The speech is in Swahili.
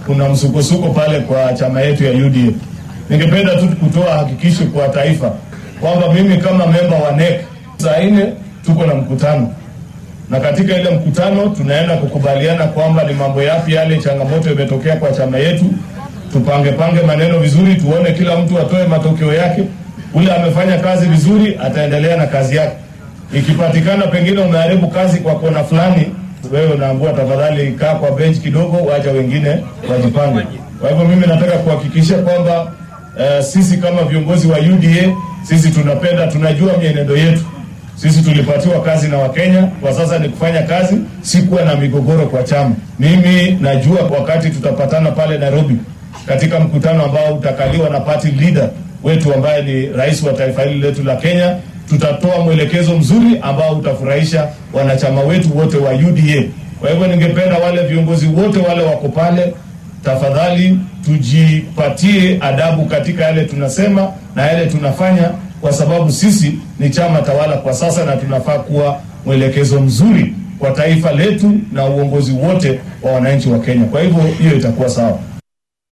kuna msukosuko pale kwa chama yetu ya UDA. Ningependa tu kutoa hakikisho kwa taifa kwamba mimi kama memba wa NEC saa nne tuko na mkutano na katika ile mkutano tunaenda kukubaliana kwamba ni mambo yapi yale changamoto imetokea kwa chama yetu. Tupange pange maneno vizuri, tuone kila mtu atoe matokeo yake. Ule amefanya kazi vizuri ataendelea na kazi yake. Ikipatikana pengine umeharibu kazi kwa kona fulani, wewe unaambua tafadhali, kaa kwa bench kidogo, wacha wengine wajipange. Kwa hivyo mimi nataka kuhakikisha kwamba uh, sisi kama viongozi wa UDA sisi tunapenda, tunajua mienendo yetu sisi tulipatiwa kazi na Wakenya, kwa sasa ni kufanya kazi, si kuwa na migogoro kwa chama. Mimi najua wakati tutapatana pale Nairobi katika mkutano ambao utakaliwa na party leader wetu ambaye ni rais wa taifa hili letu la Kenya, tutatoa mwelekezo mzuri ambao utafurahisha wanachama wetu wote wa UDA. Kwa hivyo, ningependa wale viongozi wote wale wako pale, tafadhali tujipatie adabu katika yale tunasema na yale tunafanya kwa sababu sisi ni chama tawala kwa sasa na tunafaa kuwa mwelekezo mzuri kwa taifa letu na uongozi wote wa wananchi wa Kenya. Kwa hivyo hiyo itakuwa sawa.